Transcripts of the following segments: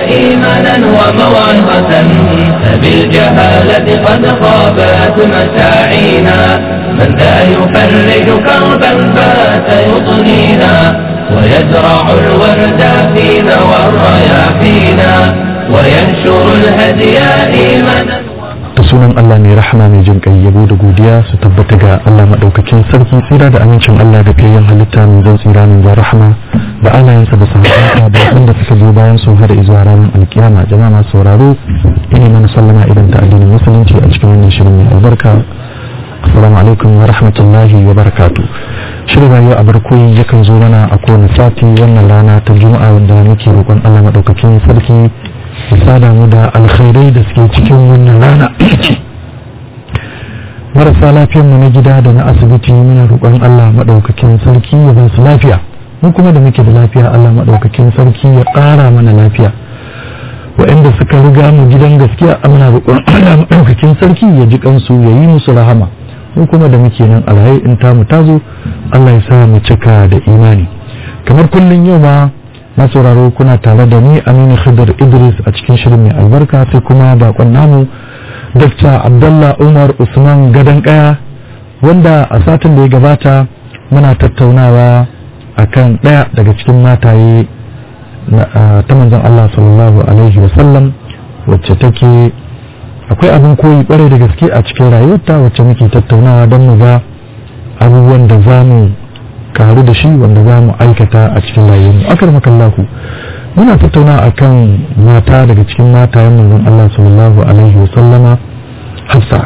إيمانا وموعظة فبالجهالة قد خابت مساعينا من ذا يفرج كربا فات يضنينا ويزرع الورد فينا والرياحينا وينشر الهدي إيمانا da sunan Allah mai rahama mai jin kai yabo da godiya su tabbata ga Allah madaukakin sarki tsira da amincin Allah da fiyayen halitta mai zan tsira mai zan rahama da alayensa da sahabbansa da wanda suka zo bayan su har izuwa ranar alkiyama jama'a masu sauraro ina mana sallama idan ta addinin musulunci a cikin wannan shirin mai albarka assalamu alaikum wa rahmatullahi wa barakatuh shirin rayuwa a barkoyi yakan zo mana a kowane sati wannan rana ta juma'a wanda muke roƙon Allah madaukakin sarki ya sada mu da alkhairai da suke cikin wannan rana marasa lafiyar mu na gida da na asibiti muna roƙon Allah madaukakin sarki ya ba su lafiya mu kuma da muke da lafiya Allah madaukakin sarki ya ƙara mana lafiya waɗanda suka riga mu gidan gaskiya muna roƙon Allah madaukakin sarki ya ji kansu ya yi musu rahama mu kuma da muke nan alhai in tamu tazo Allah ya sa mu cika da imani kamar kullun yau ma masauraro kuna tare da ni aminu khidr idris a cikin shirin mai albarka sai kuma bakon namu dr abdullah umar usman gadon kaya wanda a satin da ya gabata muna tattaunawa akan daya daga cikin mataye ta manzon allah sallallahu alaihi wasallam wacce take akwai abin koyi kwarai da gaske a cikin rayuwarta wacce muke tattaunawa don mu ga abubuwan da za mu karu da shi wanda za mu aikata a cikin rayuwarmu akar makallahu muna tattauna akan mata daga cikin matayen manzon Allah sallallahu alaihi wasallama hafsa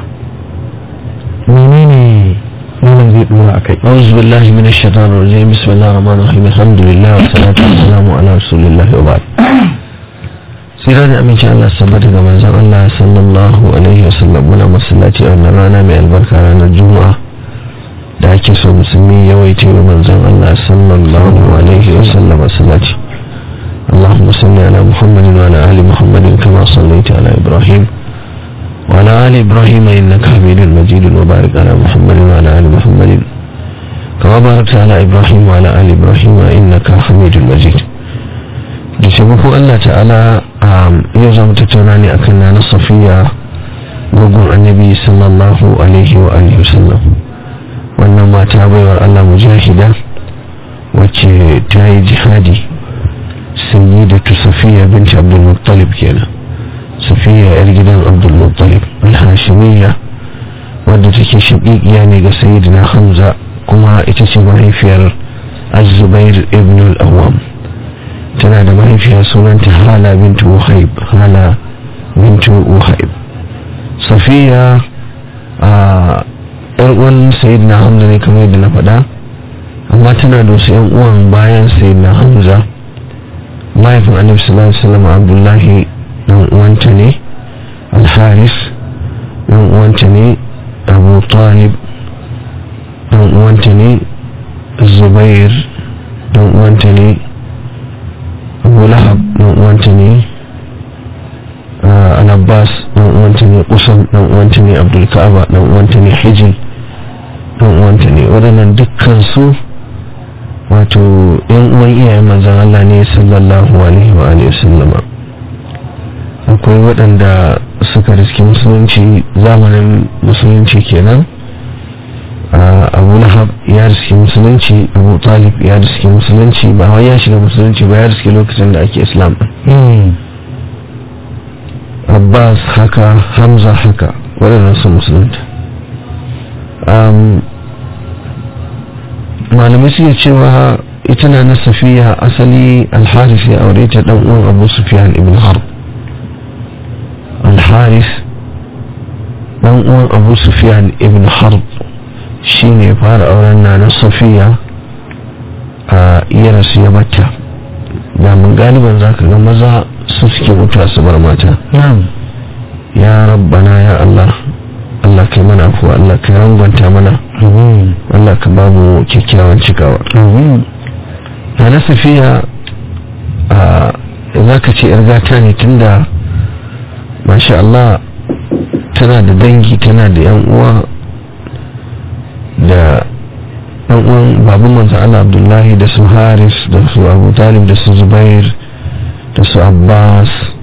menene malam zai dora akai أعوذ بالله من الشيطان الرجيم بسم الله الرحمن الرحيم الحمد لله والصلاة والسلام على رسول الله وبعد sira da aminci Allah sabbata ga manzon Allah sallallahu alaihi wasallam muna masallaci a wannan rana mai albarka ranar juma'a da ake so musulmi yawaita wa manzon Allah sallallahu alaihi wasallam masallaci اللهم صل على محمد وعلى آل محمد كما صليت على إبراهيم وعلى آل إبراهيم إنك حميد مجيد وبارك على محمد وعلى آل محمد كما باركت على إبراهيم وعلى آل إبراهيم إنك حميد مجيد da taimako Allah ta'ala yau za mu tattauna ne akan na safiya gugun annabi sallallahu alaihi wa alihi wasallam wannan mata baiwar Allah mujahida wacce ta yi jihadi sayyidatu safiya binti abdul muttalib kenan safiya yar gidan abdul muttalib al-hashimiyya wadda take shaqiqiya ne ga sayyidina hamza kuma ita ce mahaifiyar az-zubair ibn al-awwam tana da mahaifiya sunanta hala bintu wahib hala bintu wahib safiya a uwan sayyidina hamza ne kamar yadda na faɗa amma tana da wasu yan uwan bayan sayyidina hamza mahaifin annabi sallallahu alaihi wasallam abdullahi dan uwanta ne alharis dan uwanta ne abu talib dan uwanta ne zubair dan uwanta ne abu lahab dan uwanta ne al-abbas dan uwanta ne usam dan uwanta ne abdul ka'aba dan uwanta ne hijil dan uwanta ne waɗannan dukkan su wato yan uwan iyayen manzon Allah ne sallallahu alaihi wa alihi wasallama akwai waɗanda suka riski musulunci zamanin musulunci kenan abu lahab ya riski musulunci abu talib ya riski musulunci ba wai ya shiga musulunci ba ya riski lokacin da ake islam abbas haka hamza haka waɗannan su musulunta malamai suke cewa ita na na safiya asali alharis ya aure ta ɗan uwan abu sufiyan ibn harb alharis ɗan uwan abu sufiyan ibn harb shi ne fara auren na na safiya a iya rasu ya bata da mun galiban za ka ga maza su suke mutuwa su bar mata ya rabbana ya Allah Allah kai mana afuwa Allah kai rangwanta mana Allah ka ba mu kyakkyawan cikawa na na safiya a za ka ce gata ne tunda masha Allah tana da dangi tana da yan uwa da ɗan uwan babu manzo Allah Abdullahi da su Haris da su Abu Talib da su Zubair da su Abbas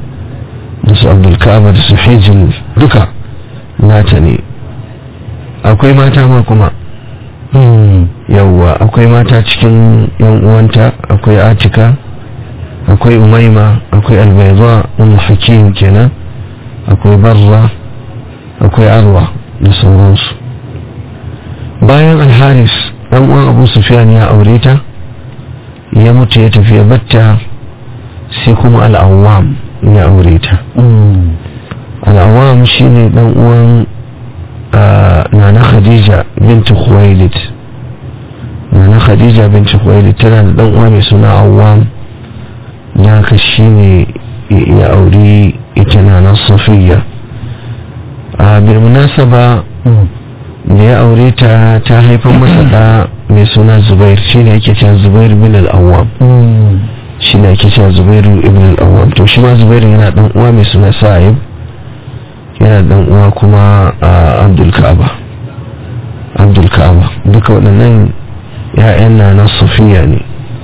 da su abdulkaba da su hijil duka nata ne akwai mata ma kuma yawwa akwai mata cikin yan uwanta akwai atika akwai umaima akwai albaiza umu hakim kenan akwai barra akwai arwa da sauransu bayan alharis dan uwan abu sufyan ya aure ta ya mutu ya tafi ya batta sai kuma al'awam ya aure ta al'awam shine dan uwan nana khadija binti khuwailid nana khadija binti khuwailid tana da dan uwa mai suna awam da haka shine ya auri ita nana safiya a bilmunasaba da ya aure ta ta haifar masa da mai suna zubair shine yake cewa zubair bin al-awwam shine yake cewa zubair ibn al-awwam to shi ma zubair yana dan uwa mai suna sa'ib yana dan uwa kuma abdul ka'aba abdul ka'aba duka waɗannan ya'yan na na safiya ne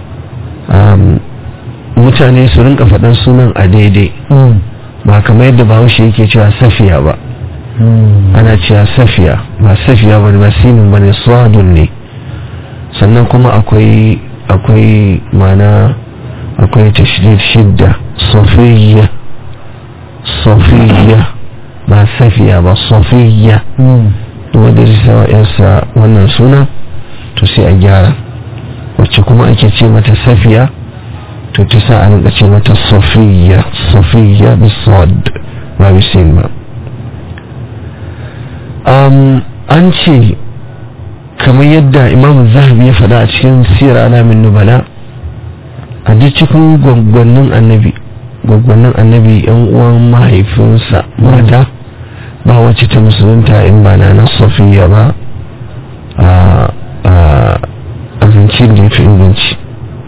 mutane su rinka faɗan sunan a daidai ba kamar yadda bahaushe yake cewa safiya ba ana cewa safiya ba safiya ba ba sinin ba ne swadun ne sannan kuma akwai akwai mana akwai tashdid shidda safiya safiya ba safiya ba safiya wanda zai sawa yarsa wannan suna to sai a gyara wacce kuma ake ce mata safiya to ta sa a rinka ce mata safiya safiya bisad ba bisin ba an ce kamar yadda imam zahabi ya faɗa a cikin siyar alamin nubala a duk cikin gwaggwannin annabi gwaggwannin annabi yan uwan mahaifinsa mata ba wacce ta musulunta in ba na safiya ba a zance da ya fi inganci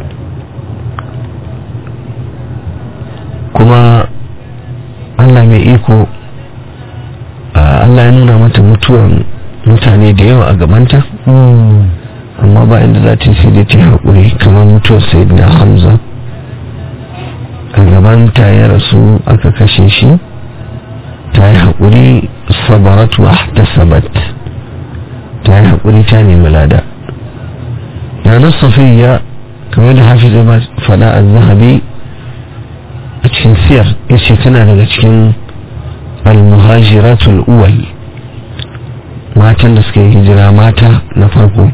kuma allah mai iko Allah ya nuna mata mutuwan mutane da yawa a gabanta amma ba inda za ta sai da ta haƙuri kamar mutuwar sayyidina hamza a gabanta ya rasu aka kashe shi ta yi haƙuri sabaratu a ta sabat ta yi haƙuri ta nemi lada yanar safiya kamar da hafi zai faɗa a zahabi a cikin siyar ya ce tana daga cikin almuhajiratul uwal matan da suka yi hijira mata na farko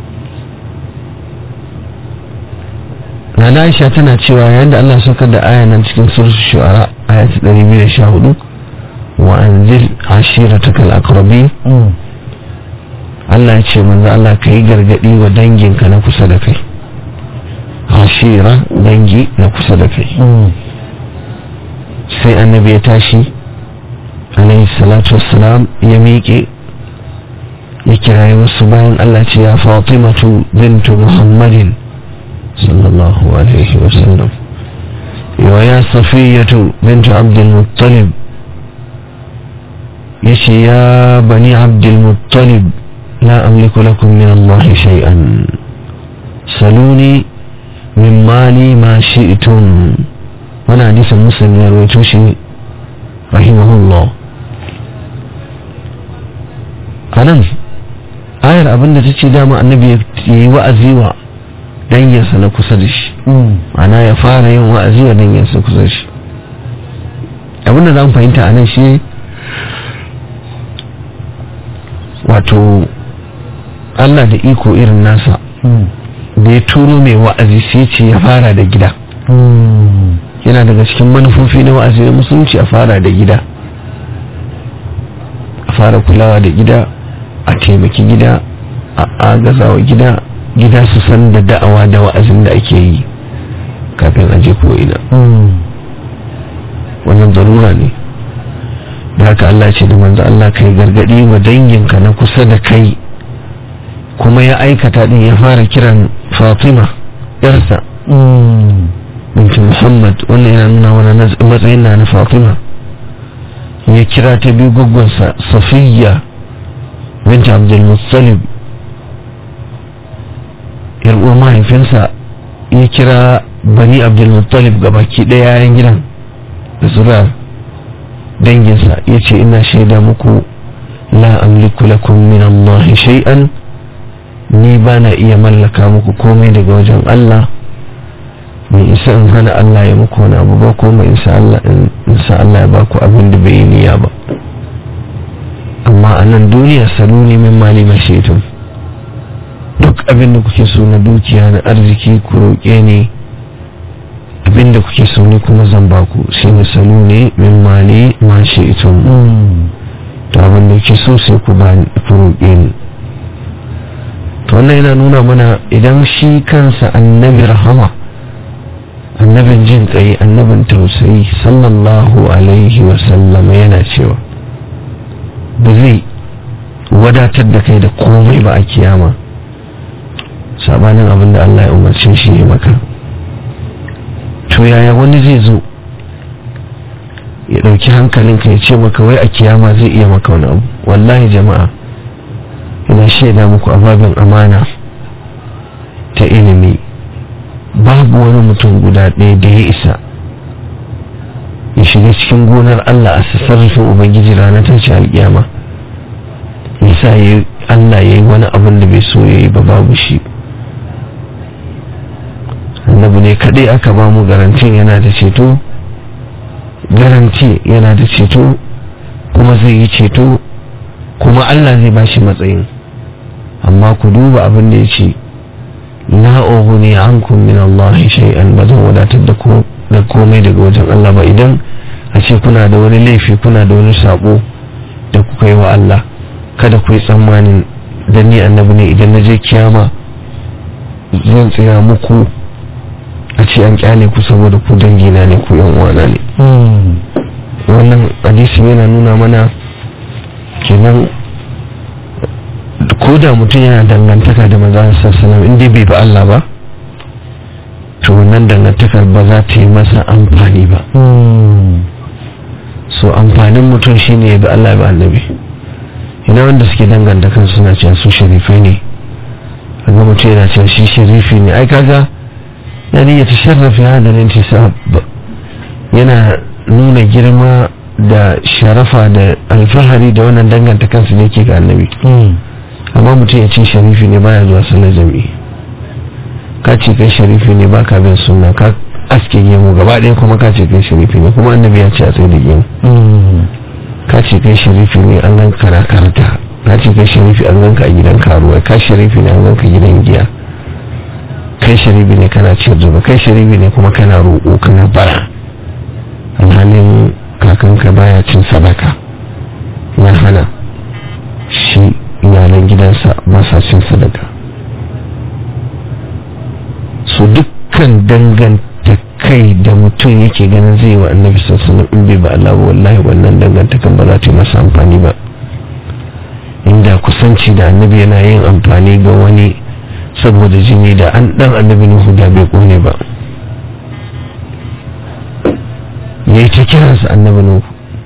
na aisha tana cewa yayin da Allah saukar da aya nan cikin surat shu'ara aya ta 214 wa anzil ashiratakal aqrabin Allah ya ce manzo Allah ka yi gargadi wa danginka na kusa da kai ashira dangi na kusa da kai sai annabi ya tashi alaihi salatu wassalam ya miƙe ya kirayi wasu bayan Allah ce ya fatimatu bintu muhammadin sallallahu alaihi wasallam wa ya safiyatu bintu abdulmuttalib ya ce ya bani abdulmuttalib la amliku lakum min Allah shay'an saluni min mali ma shi'tum wani hadisin muslim ya rawaito shi rahimahullah a nan ayar abinda ta ce dama annabi ya yi wa'azi wa danginsa na kusa da shi ana ya fara yin wa'azi wa danginsa kusa da shi abinda za mu fahimta a nan shi wato allah da iko irin nasa da ya turo mai wa'azi sai ce ya fara da gida yana daga cikin manufofi na wa'azi na musulunci a fara da gida a fara kulawa da gida a taimaki gida a agazawa gida gida su san da da'awa da wa'azin da ake yi kafin a je ko'ina wannan zarura ne da haka Allah ce da manzo Allah kai gargadi wa danginka na kusa da kai kuma ya aikata din ya fara kiran Fatima yarsa binti Muhammad wannan yana nuna wani matsayin na na Fatima ya kira ta biyu guggunsa Safiya binti Abdul Muttalib yar uwar mahaifinsa ya kira bani Abdul Muttalib gabaki ɗaya yayin gidan da zuriya danginsa ya ce ina shaida muku la amliku lakum min Allah shay'an ni ba na iya mallaka muku komai daga wajen Allah mai isa in hana Allah ya muku wani abu ba ko mai isa Allah ya ba ku abin da bai yi niyya ba amma a nan duniya salo ne min mali mashaitun duk abin da kuke so na dukiya na arziki ku roƙe ne abin da kuke so ne kuma zan ba ku shi ne salo ne min mali mashaitun to abin da kuke so sai ku ba ku roƙe ni to wannan yana nuna mana idan shi kansa annabi rahama annabin jin tsaye annabin tausayi sallallahu alaihi wasallam yana cewa ba zai wadatar da kai da komai ba a kiyama sabanin abin da Allah ya umarce shi ya maka to yaya wani zai zo ya ɗauki hankalinka ya ce maka wai a kiyama zai iya maka wani abu wallahi jama'a ina shaida muku ababin amana ta ilimi babu wani mutum guda ɗaya da ya isa ya shiga cikin gonar Allah a sassarrafin Ubangiji ranar tashi alƙiyama nisa ya Allah ya yi wani abin da bai so ya yi ba babu shi annabi ne kaɗai aka ba mu garantin yana da ceto garanti yana da ceto kuma zai yi ceto kuma Allah zai ba shi matsayin amma ku duba abin da ya ce la ughni ankum min Allah shay'an ba zan wadatar da ku da komai daga wajen Allah ba idan a ce kuna da wani laifi kuna da wani sabo da kuka yi wa Allah kada ku yi tsammanin da ni annabi ne idan na je kiyama zan tsaya muku a ce an kyale ku saboda ku dangina ne ku yan uwana ne wannan hadisi yana nuna mana kenan ko da mutum yana dangantaka da maza sassalam inda bai ba Allah ba to wannan dangantakar ba za ta yi masa amfani ba so amfanin mutum shine ya bi Allah ba annabi ina wanda suke danganta kan suna cewa su sharifai ne kaga mutum yana cewa shi sharifi ne ai kaga yani ya tasharrafi hada intisab yana nuna girma da sharafa da alfahari da wannan danganta kansu ne ke ga annabi amma mutum ya ce sharifi ne baya zuwa sallar jami'i ka ce kai sharifi ne baka bin sunna ka aske gemu gaba ɗaya kuma ka ce kai sharifi ne kuma annabi ya ce a tsaye da gemu ka ce kai sharifi ne an gan kana karta ka ce kai sharifi an gan ka a gidan karuwa ka sharifi ne an gan ka gidan giya kai sharifi ne kana ciyar zuba kai sharifi ne kuma kana roƙo kana bara alhalin kakanka baya cin sadaka ya hana shi iyalan gidansa ba sa cin sadaka su dukkan danganta kai da mutum yake ganin zai wa annabi sassanin in bai ba Allah ba wallahi wannan dangantakan ba za ta yi masa amfani ba inda kusanci da annabi yana yin amfani ga wani saboda jini da an dan annabi nuhu da bai kone ba yayi ta kiransa annabi nuhu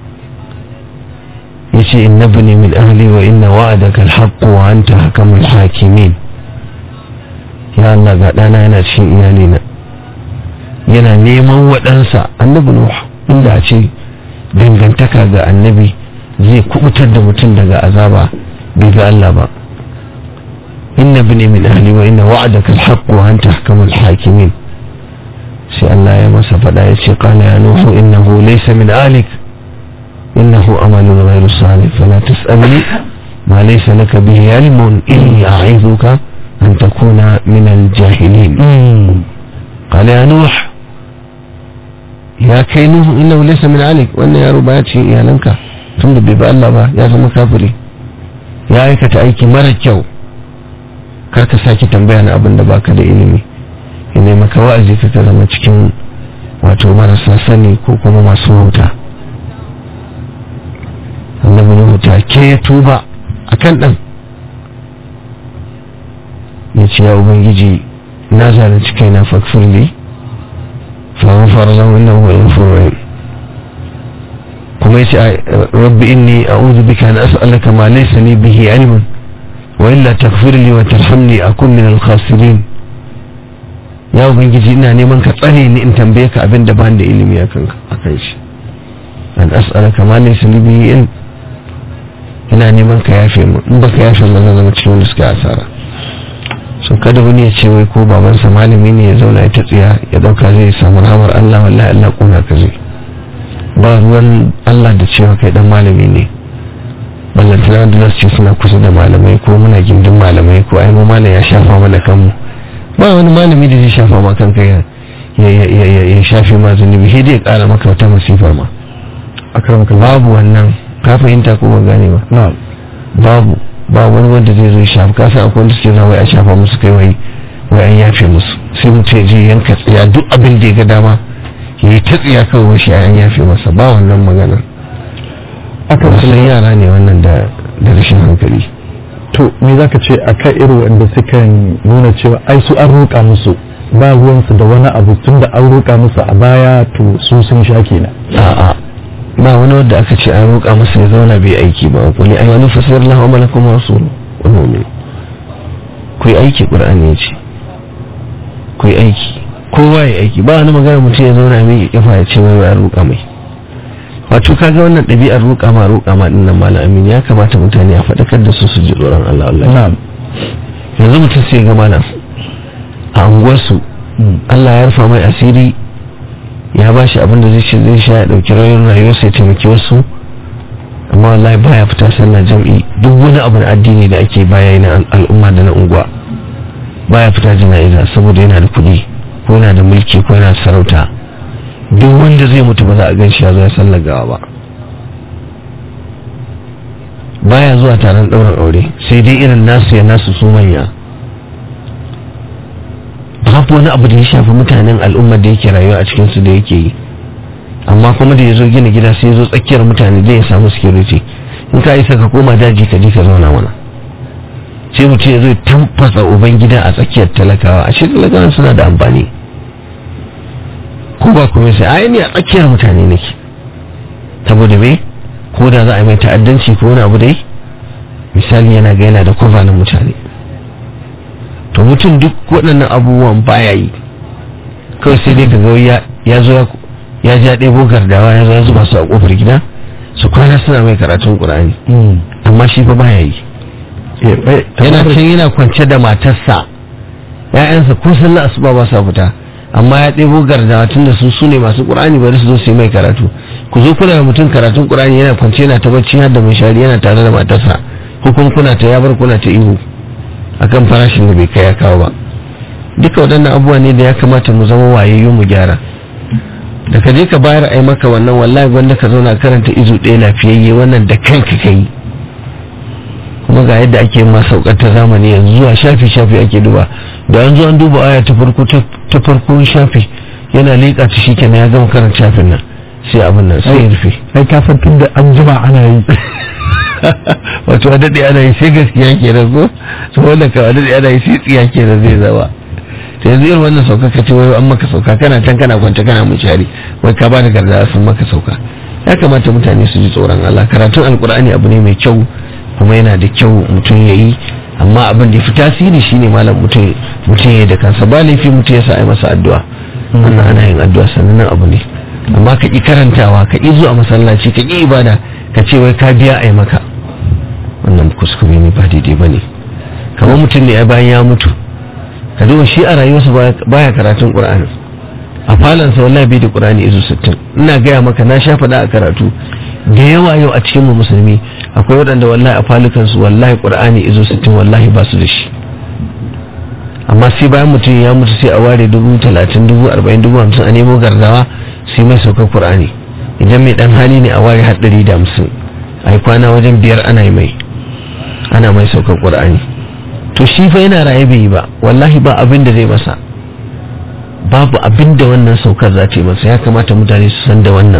yace innabni min ahli wa inna wa'adaka alhaq wa anta hakamul hakimin ya Allah ga dana yana cikin iyalina yana neman waɗansa annabi nuhu inda a ce dangantaka ga annabi zai kubutar da mutum daga azaba bai ga Allah ba inna bini min ahli wa inna wa'adaka alhaq wa anta ahkamul hakimin sai Allah ya masa faɗa ya ce qala ya nuhu innahu laysa min alik innahu amalun ghayru salih fala tas'alni ma laysa laka bihi ilmun inni a'idhuka an takuna min al-jahilin qala ya nuh ya kai nuhu innahu laysa min alik wannan yaro baya cikin iyalanka tunda bai ba Allah ba ya zama kafiri ya aikata aiki mara kyau kar ka sake tambaya na abin da baka da ilimi ina maka wa'azi ka zama cikin wato marasa sani ko kuma masu wuta annabi nuhu ta ke ya tuba akan dan ya ce ya ubangiji na zalunci kaina fakfirli فغفر له انه هو الغفور الرحيم kuma yace rabbi inni a'udhu bika an as'alaka ma laysa li bihi ilmun wa illa taghfir li wa tarhamni akun min al-khasirin ya ubangiji ina neman ka tsare ni in tambaye ka abin da ban da ilimi akan akan shi an as'alaka ma laysa li bihi ilm ina neman ka yafe mu in baka yafe mu zan zama cikin wanda suka asara so kada wani ya ce wai ko babansa malami ne ya zauna ya ta tsiya ya dauka zai samu rahamar Allah wallahi Allah kuna ka zai ba ruwan Allah da cewa kai dan malami ne ballantana da zasu ce suna kusa da malamai ko muna gindin malamai ko ai mu malam ya shafa mana kanmu ba wani malami da zai shafa ma kanka ya ya shafe ma zunubi sai dai kara maka wata masifar ma akramaka babu wannan ka fahimta ko ba gane ba na'am babu ba wani wanda zai zo shafa ka san akwai wanda suke zama a shafa musu kai wai wai an yafe musu sai mutum ya je yanka tsiya duk abin da ya ga dama ya yi ta tsiya kawai wai shi an yafe masa ba wannan maganar wasan yara ne wannan da da rashin hankali to me zaka ce akan irin wanda suka nuna cewa ai su an roƙa musu ba ruwansu da wani abu tun da an roƙa musu a baya to su sun sha kenan a'a ba wani wanda aka ce an roƙa masa ya zauna bai aiki ba ku ne ayyanu fasir lahu malakum rasul wa mu'min ku yi aiki qur'ani ya ce ku yi aiki kowa ya aiki ba wani magana mutum ya zauna mai kafa ya ce wai ya roƙa mai wato kaga wannan ɗabi'ar roƙa ma roƙa ma din nan malam amin ya kamata mutane a faɗakar da su su ji tsoron Allah wallahi na'am yanzu mutum sai ga malam a unguwarsu Allah ya rufa mai asiri ya ba shi abin da zai ce zai sha ya ɗauki rayuwar rayuwar sai taimaki wasu amma wallahi baya fita sallah jam'i duk wani abu na addini da ake baya yi na al'umma da na unguwa baya fita jana'iza saboda yana da kuɗi ko yana da mulki ko yana da sarauta duk wanda zai mutu ba za a gan shi ya zo ya sallar gawa ba baya zuwa taron ɗaurin aure sai dai irin nasu ya nasu su manya babu wani abu da ya shafi mutanen al'ummar da yake rayuwa a cikinsu da yake yi amma kuma da ya zo gina gida sai ya zo tsakiyar mutane da ya samu security in ka isa ka koma daji ka je ka zauna mana sai mutum ya zo ya tamfasa uban gida a tsakiyar talakawa a shi talakawa suna da amfani ko ba kuma sai ai ni a tsakiyar mutane nake saboda me ko da za a yi mai ta'addanci ko wani abu dai misali yana ga yana da kofa na mutane to mutum duk waɗannan abubuwan baya yi kawai sai dai kaga ya ya zo ya ja ɗebo gardawa ya zo ya zuba su a ƙofar gida su kwana suna mai karatun ƙur'ani amma shi fa baya yi yana can yana kwance da matarsa ‘ya'yansa ko sallah asuba ba sa fita amma ya ɗebo gardawa tunda su su ne masu ƙur'ani bari su zo su yi mai karatu ku zo kuna da mutum karatun ƙur'ani yana kwance yana ta bacci har da mai shari yana tare da matarsa hukun kuna ta yabar kuna ta ihu akan farashin da bai kai ya kawo ba duka waɗannan abubuwa ne da ya kamata mu zama wayayyu mu gyara da ka je ka bayar a yi maka wannan wallahi wanda ka zauna karanta izu ɗaya lafiyayye wannan da kanka ka yi kuma ga yadda ake ma saukar ta zamani yanzu zuwa shafi shafi ake duba da an zo an duba aya ta farko ta farko shafi yana leƙa ta shikenan ya gama karanta shafin nan sai abin nan sai ya rufe ai ka san tun da an jima ana yi wato a daɗe ana yi sai gaskiya ke da zo su wanda ka a daɗe ana yi sai tsiya ke da zai zama ta yanzu irin wannan sauka ka ce wai an maka sauka kana can kana kwance kana mu shari wai ka bada garda sun maka sauka ya kamata mutane su ji tsoron Allah karatun alkur'ani abu ne mai kyau kuma yana da kyau mutum ya yi amma abin da ya fi tasiri shine malam mutum mutum ya da kansa ba laifi mutum ya sa a masa addu'a wannan ana yin addu'a sannan abu ne amma ka ƙi karantawa ka ƙi zuwa masallaci ka ƙi ibada ka ce wai ka biya a yi maka wannan kuskure ne ba daidai ba ne kamar mutum ne ya bayan ya mutu ka duba shi a rayuwarsa baya karatun ƙur'ani a falansa wallahi bai da ƙur'ani izu sittin ina gaya maka na sha faɗa a karatu da yawa yau a cikin mu musulmi akwai waɗanda wallahi a falukansu wallahi ƙur'ani izu sittin wallahi ba su da shi amma sai bayan mutum ya mutu sai a ware dubu talatin dubu arba'in dubu hamsin a nemo gardawa sai mai saukar ƙur'ani idan mai ɗan hali ne a ware har ɗari da hamsin a yi kwana wajen biyar ana yi mai ana mai saukar ƙur'ani to shi fa yana raye bai yi ba wallahi ba abin da zai masa babu abin da wannan saukar za ta yi masa ya kamata mutane su san da wannan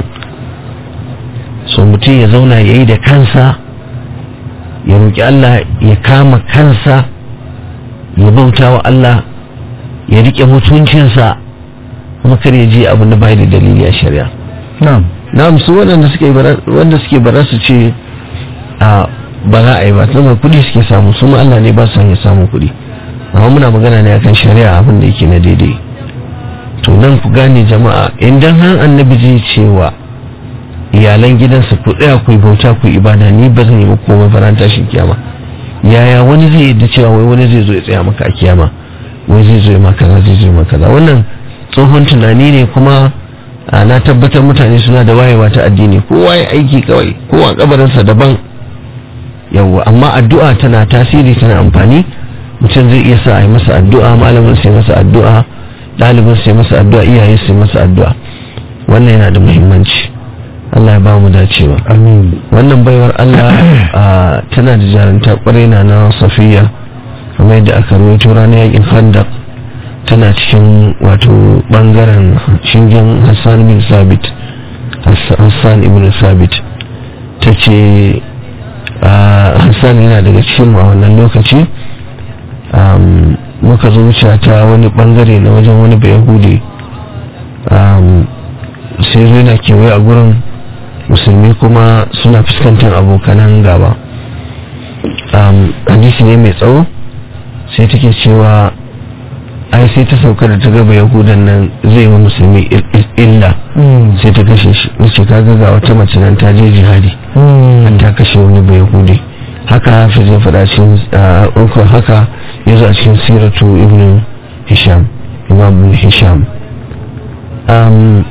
so mutum ya zauna ya yi da kansa ya roƙi Allah ya kama kansa ya bauta wa Allah ya riƙe mutuncinsa kuma kar ya je abin da bai da dalili a shari'a na'am na'am su waɗanda suke wanda suke bara su ce a ba za a yi ba tunda kuɗi suke samu su ma Allah ne ba su hanyar samun kuɗi amma muna magana ne akan shari'a abin da yake na daidai to nan ku gane jama'a idan har annabi zai cewa iyalan gidansa ku tsaya ku yi bauta ku yi ibada ni ba zan yi muku komai faran tashin kiyama yaya wani zai yadda cewa wai wani zai zo ya tsaya maka a kiyama wai zai zo ya maka kaza zai zo ya maka kaza wannan tsohon tunani ne kuma a na tabbatar mutane suna da wayewa ta addini kowa ya aiki kawai kowa kabarinsa daban yawwa amma addu'a tana tasiri tana amfani mutum zai iya sa a yi masa addu'a malamin sai masa addu'a ɗalibin sai masa addu'a iyaye sai masa addu'a wannan yana da muhimmanci Allah ya ba mu dacewa amin wannan baiwar Allah a, tana da jarumta kwarai na na safiya kamar yadda aka rawaito ranar yakin khandaq tana cikin wato bangaren shingen Hassan bin Sabit Hass- Hassan ibn Sabit ta ce Hassan yana daga cikin mu a wannan lokaci um, muka zo wuce ta wani bangare na wajen wani bayahudi um, sai zo yana kewaye a gurin musulmi kuma suna fuskantar abokanan gaba um, hadisi ne mai tsawo sai take cewa ai sai ta sauka da ta gaba yahudan nan zai wa musulmi il- il- illa sai ta kashe shi wace kaga ga wata mace nan ta je jihadi an ta kashe wani bai yahudi haka hafiz ya faɗa cikin ukun haka ya zo a cikin siratu ibn hisham imam ibn hisham um,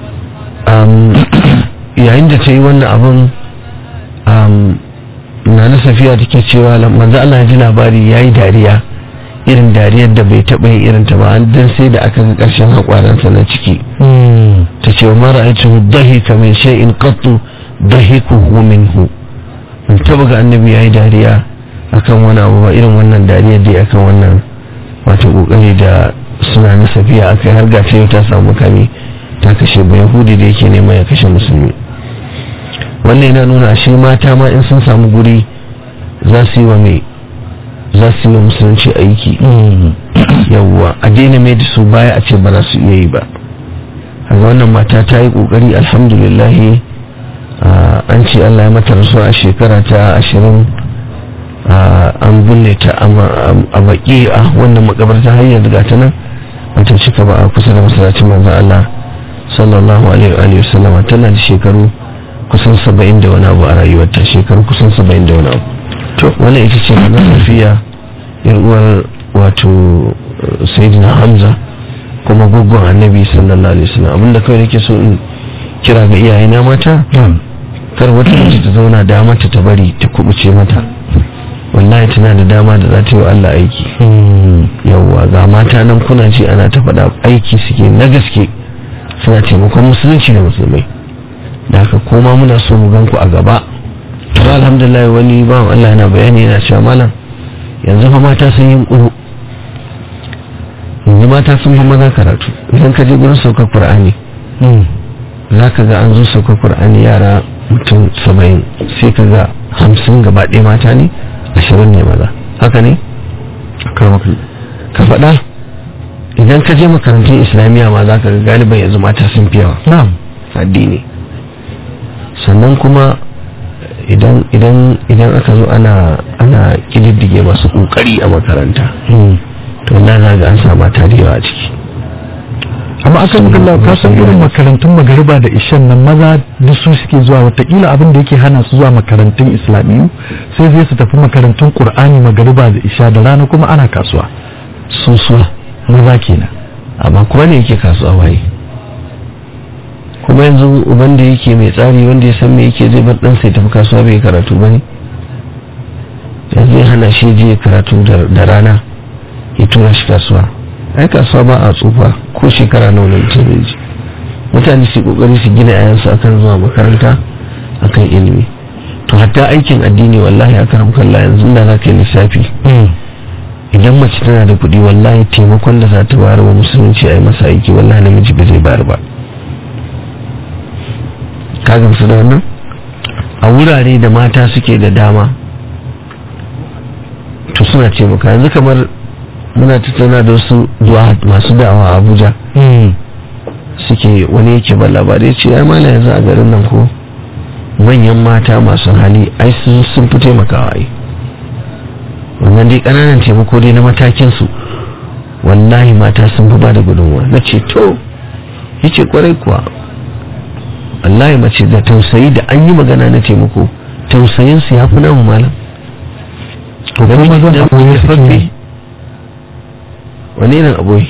um, yayin da ta yi wannan abin um, na na safiya take cewa lam- manzo Allah ya ji labari ya yi dariya irin dariyar da bai taɓa yin irin ta ba an dan sai da aka ga ƙarshen haƙwaransa na ciki ta ce wa ra'aytuhu dahika min shay'in qattu dahikuhu minhu in taba ga annabi yayi dariya akan wani abu ba irin wannan dariyar da akan wannan wato kokari da suna na safiya akai har ga yau ta samu kami ta kashe ba yahudi da yake neman ya kashe musulmi wannan yana nuna shi mata ma in sun samu guri za su yi wa mai za su yi wa musulunci aiki yawwa a daina mai da su baya a ce ba za su iya yi ba kaga wannan mata ta yi kokari alhamdulillahi ah, an ce Allah ya mata rasuwa a shekara ta ashirin ah, an binne ta a ma- a baki a wannan makabarta har yanzu ga ta nan wata cika ba a kusa da masallacin manzon Allah sallallahu alaihi wa alihi wasallam tana da shekaru kusan saba'in da wani abu a rayuwarta shekaru kusan saba'in da wani abu to wannan ita ce na safiya yar uwar wato eh, sayyidina hamza kuma guggun annabi sallallahu alaihi wasallam abinda kawai nake so in kira ga iyayena mata kar wata mace ta zauna da mata ta bari ta kubuce mata wallahi tana da dama da za ta yi wa Allah aiki yawwa ga mata nan kuna ce ana ta faɗa aiki suke na gaske suna taimakon musulunci da musulmai da haka koma muna so mu gan ku a gaba to alhamdulillah wani bawan Allah yana bayani yana cewa malam yanzu fa mata sun yi kuru yanzu mata sun fi maza karatu idan ka je gurin saukar qur'ani za ka ga an zo saukar qur'ani yara mutum saba'in sai ka ga hamsin gaba ɗaya mata ne ashirin ne maza haka ne ka faɗa idan ka je makarantun islamiyya ma za ka ga galiban yanzu mata sun fi yawa na'am addini sannan kuma idan idan idan aka zo ana ana kididdige masu kokari a makaranta to wallahi za ga an sa mata da yawa a ciki amma akan magana ka san irin makarantun magariba da ishan nan maza duk su suke zuwa watakila abin da yake hana su zuwa makarantun islamiyu sai zai su tafi makarantun qur'ani magariba da isha da rana kuma ana kasuwa sosuwa maza kenan amma kuma ne yake kasuwa waye kuma yanzu uban da yake mai tsari wanda ya san me yake zai bar ɗansa ya tafi kasuwa bai karatu ba ne yanzu ya hana shi je karatu da da rana ya tura shi kasuwa ai kasuwa ba a tsufa ko shekara nawa ne mutum zai je mutane su kokari su gina yayansu akan zuwa makaranta akan ilimi to hatta aikin addini wallahi a karam kalla yanzu da za ka yi lissafi idan mace tana da kuɗi wallahi taimakon da za ta bayar wa musulunci a yi masa aiki wallahi namiji ba zai bayar ba ka gamsu da wannan a wurare da mata suke da dama to suna taimaka yanzu kamar muna tattauna da wasu du'a masu da'awa a abuja suke wani yake ba labarai ce ai mala yanzu a garin nan ko manyan mata masu hali ai sun sun fi taimakawa ai wannan dai ƙananan taimako dai na matakin su wallahi mata sun fi ba da gudunmuwa na ce to yace kwarai kuwa wallahi mace da tausayi da an yi magana na taimako tausayin su ya fi namu malam to kuma mazan da akwai muke su fafe ke wani irin aboyi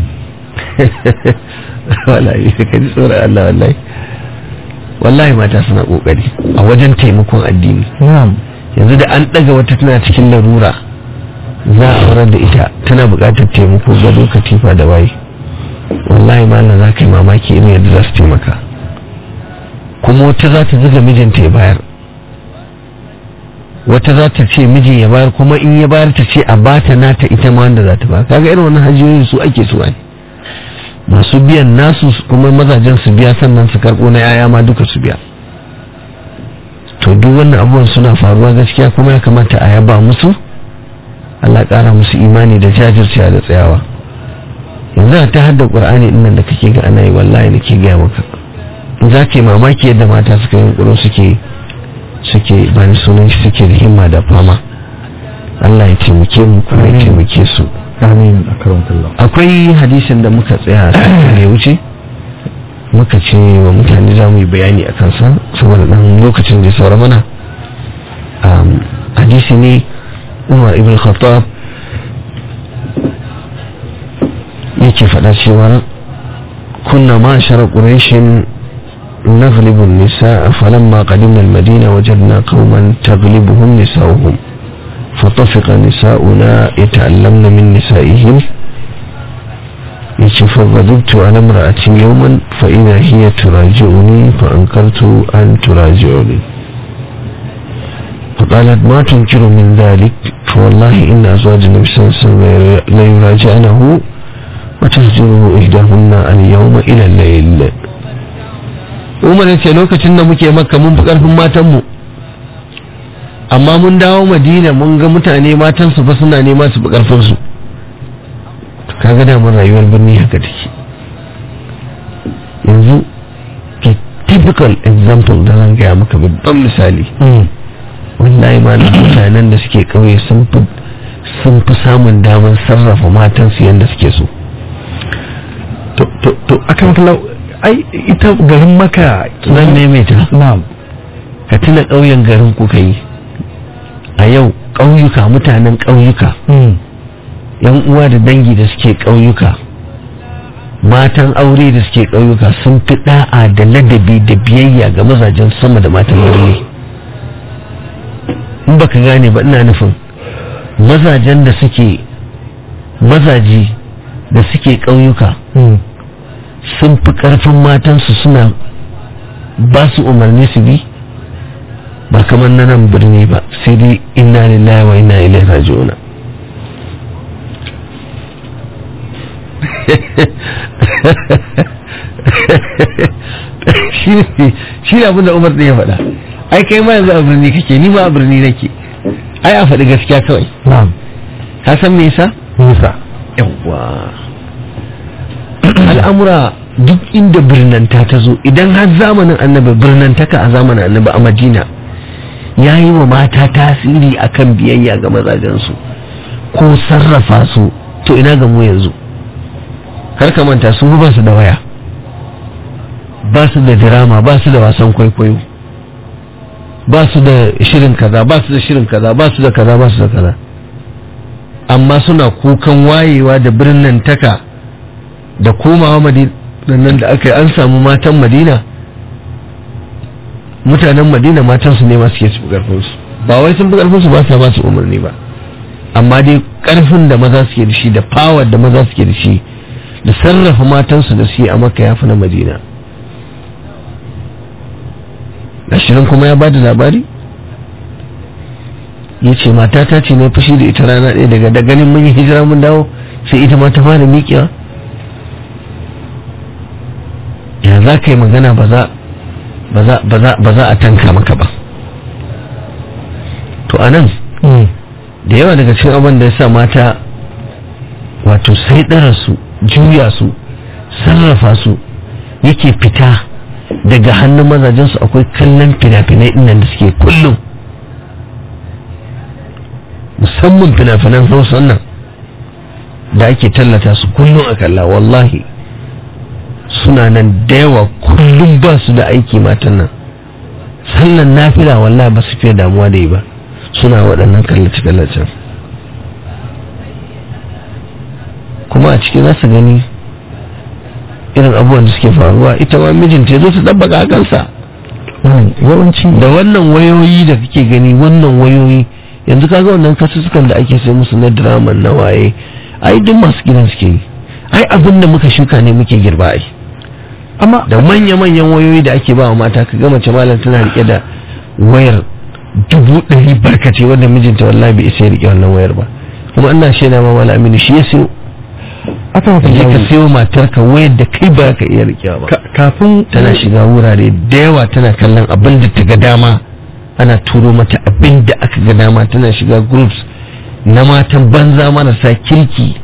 wallahi ka ji tsoron Allah wallahi wallahi mata suna kokari a wajen taimakon addini na'am yanzu da an daga wata tana cikin larura za a aurar da ita tana buƙatar taimako gado katifa da waye wallahi malam za ka yi mamaki irin yadda za su taimaka kuma wata za ta zuga mijinta ya bayar wata za ta ce miji ya bayar kuma in ya bayar ta ce a bata nata ita ma wanda za ta ba kaga irin wannan hajiyoyi su ake su ne masu biyan nasu kuma mazajen su biya sannan su karɓo na yaya ma duka su biya to duk wannan abubuwan suna faruwa gaskiya kuma ya kamata a yaba musu Allah ƙara musu imani da jajircewa da tsayawa yanzu ta hadda ƙur'ani ɗin nan da kake ga ana yi wallahi nake gaya maka za ka yi mamaki yadda mata suka yi ƙuro suke suke bani sunan shi suke da himma da fama Allah ya taimake mu kuma ya taimake su amin akramakallah akwai hadisin da muka tsaya satin da ya wuce muka ce wa mutane za mu yi bayani a kansa saboda ɗan lokacin da ya saura mana Um, hadisi ne umar ibn khattab yake faɗa cewa kunna ma shara ƙureshin نغلب النساء فلما قدمنا المدينة وجدنا قوما تغلبهم نساؤهم فطفق نساؤنا يتعلمن من نسائهم yace faghadibtu ala imra'atin yawman fa idha hiya turaji'uni fa ankartu an turaji'uni فقالت ما تنكر من ذلك فوالله إن أزواج النبي صلى الله عليه وسلم لا يراجعنه وتهجره إحداهن اليوم إلى الليل umar ya ce lokacin da muke makka mun fi ƙarfin matanmu amma mun dawo madina mun ga mutane matansu fa suna nema su fi ƙarfinsu kaga damar rayuwar birni haka take yanzu ke typical example da zan gaya maka babban misali wallahi ma na mutanen da suke ƙauye sun fi sun fi samun damar sarrafa matansu yadda suke so to to to akramakallah ai ita garin maka zan maimaita na'am ka tuna ƙauyen garin kuka yi a yau ƙauyuka mutanen ƙauyuka yan uwa da dangi da suke ƙauyuka matan aure da suke ƙauyuka sun fi da'a da ladabi da biyayya ga mazajen sama da matan aure in baka gane ba ina nufin mazajen da suke mazaji da suke ƙauyuka sun fi ƙarfin matansu suna ba su umarni su bi ba kamar na nan birni ba sai dai inna lillahi wa inna ilaihi raji'un shi ne abinda umar ɗin ya faɗa ai kai ma yanzu a birni kake ni ma a birni nake ai a faɗi gaskiya kawai na'am ka san me yasa nisa yawwa al'amura duk inda birnanta ta zo idan har zamanin annabi birnantaka a zamanin annabi a madina ya yi wa mata tasiri akan biyayya ga mazajensu ko sarrafa su to ina ga mu yanzu kar ka manta su ba su da waya ba su da dirama ba su da wasan kwaikwayo ba su da shirin kaza ba su da shirin kaza ba su da kaza ba su da kaza amma suna kukan wayewa da birnin taka da komawa madina nan da aka yi an samu matan madina mutanen madina matansu ne masu ke su karfinsu ba wai sun fi karfinsu ba sa ba su umarni ba amma dai karfin da maza suke da shi da power da maza suke da shi da sarrafa matansu da su yi a maka ya fi na madina ashirin kuma ya ba da labari ya ce matata ce ne fushi da ita rana ɗaya daga da ganin mun yi hijira mun dawo sai ita ma ta fara miƙewa ya za ka yi magana ba za a tanka maka ba to a nan da yawa daga cikin abin da ya sa mata wato sai su juya su sarrafa su yake fita daga hannun mazajensu akwai kallon fina-finai ɗinnan da suke kullum musamman fina-finan hausa nan da ake tallata su kullum a kalla wallahi suna nan da yawa kullum ba su da aiki matan nan sallan nafila wallahi ba su fiye damuwa da yi ba suna waɗannan kallace-kallacen kuma a cikin za su gani irin abubuwan da suke faruwa ita ma mijinta ya zo su ɗabbaka a kansa yawanci da wannan wayoyi da kake gani wannan wayoyi yanzu kaga wannan kasussukan da ake sai musu na drama na waye ai duk masu gidan suke yi ai abin da muka shuka ne muke girba ai amma da manya-manyan wayoyi da ake ba wa mata ka ga mace malam tana rike da wayar dubu ɗari barkace wanda mijinta wallahi bai isa ya rike wannan wayar ba kuma ina shaida ma malam aminu shi ya siyo aka maka je ka jawo siyo matarka wayar da kai ba ka iya rikewa ba Ka- kafin tana shiga wurare da yawa tana kallon abin da ta ga dama ana turo mata abin da aka ga dama tana shiga groups na matan banza marasa kirki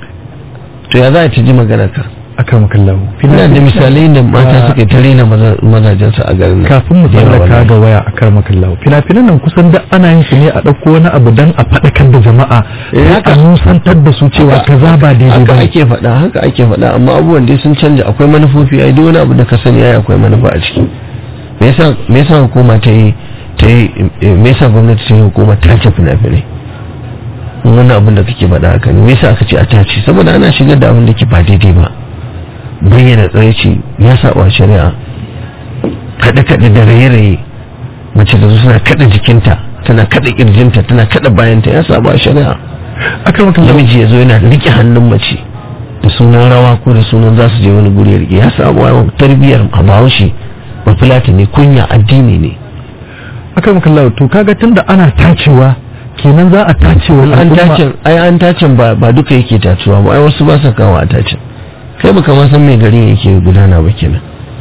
to ya za ta ji magana ka aka maka lawo ina da misalai da mata suka ta rena maza- mazajensu a garin nan kafin mu Da yawa tsallaka wallahi. ga waya a kar maka lawo fina-finan nan kusan da ana yin su ne a ɗauko wani abu dan a faɗakar da jama'a Eh, sai haka. a nusantar da su cewa Haka- kaza ba daidai haka ba ake faɗa haka ake faɗa amma abubuwan dai sun canja akwai manufofi ai duk wani abu da ka sani ai akwai manufa a ciki me yasa me yasa hukuma ta yi ta yi eh, me yasa gwamnati ta yi hukuma ta ce fina-finai in wani abin da kake faɗa haka ne me yasa aka ce a tace saboda ana shigar da abin da ke ba daidai ba bayyana tsaraici ya saba shari'a kaɗe-kaɗe da raye-raye mace da su suna kaɗa jikinta tana kaɗa ƙirjinta tana kaɗa bayanta ya saba shari'a aka maka lawo namiji ya zo yana rike hannun mace da sunan rawa ko da sunan za su je wani guri ya rike ya samu wa tarbiyyar bahaushe ba fulata ne kunya addini ne aka maka lawo to kaga tunda ana tacewa kenan za a tacewa an al'umma. tacin ai an tacin ba ba duka yake tacewa ba ai wasu ba sa kawo a tacin kai baka ma san mai garin yake gudana ba kenan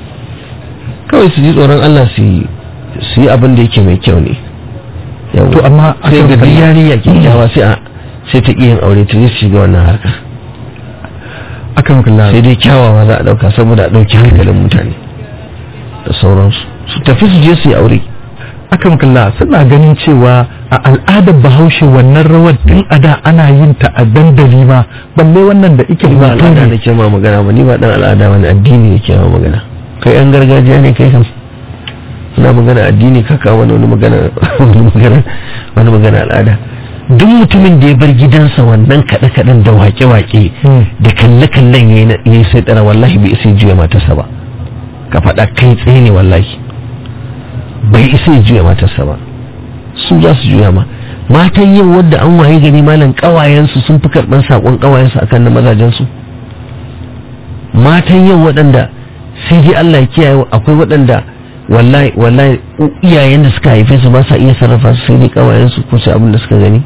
kawai su ji tsoron Allah su yi su yi abin da yake mai kyau ne Yawwa. To, amma sai akan ga kalla- yarinya kyakkyawa sai a sai ta iya yin aure ta je su shiga wannan harka aka maka lawo sai dai kyawawa za a dauka saboda a dauki hankalin mutane da sauransu su tafi su je su yi aure aka maka lawo suna ganin cewa a al'adar bahaushe wannan rawar tun a da ana yin ta a dandali ma balle wannan da ike ni ba hoto al'ada ne da ke ma magana ba ni ba dan al'ada wani addini ne ke ma magana kai yan gargajiya ne kai kam ina magana addini ka kawo wani wani magana wani magana wani magana al'ada duk mutumin da ya bar gidansa wannan kaɗe kaɗen da wake wake Hmm. da kalle kallen yayi na- yayi sai tsara wallahi bai isa ya juya matarsa ba ka faɗa kai tsaye ne wallahi bai isa ya juya matarsa ba su za su juya ma matan yau wadda an waye gari malam kawayensu sun fi karɓar saƙon kawayensu akan na mazajensu matan yau waɗanda sai dai Allah ya kiyaye akwai waɗanda wallahi wallahi u- iyayen da suka haife su ba sa iya sarrafa su sai dai kawayensu ko sai abin da suka gani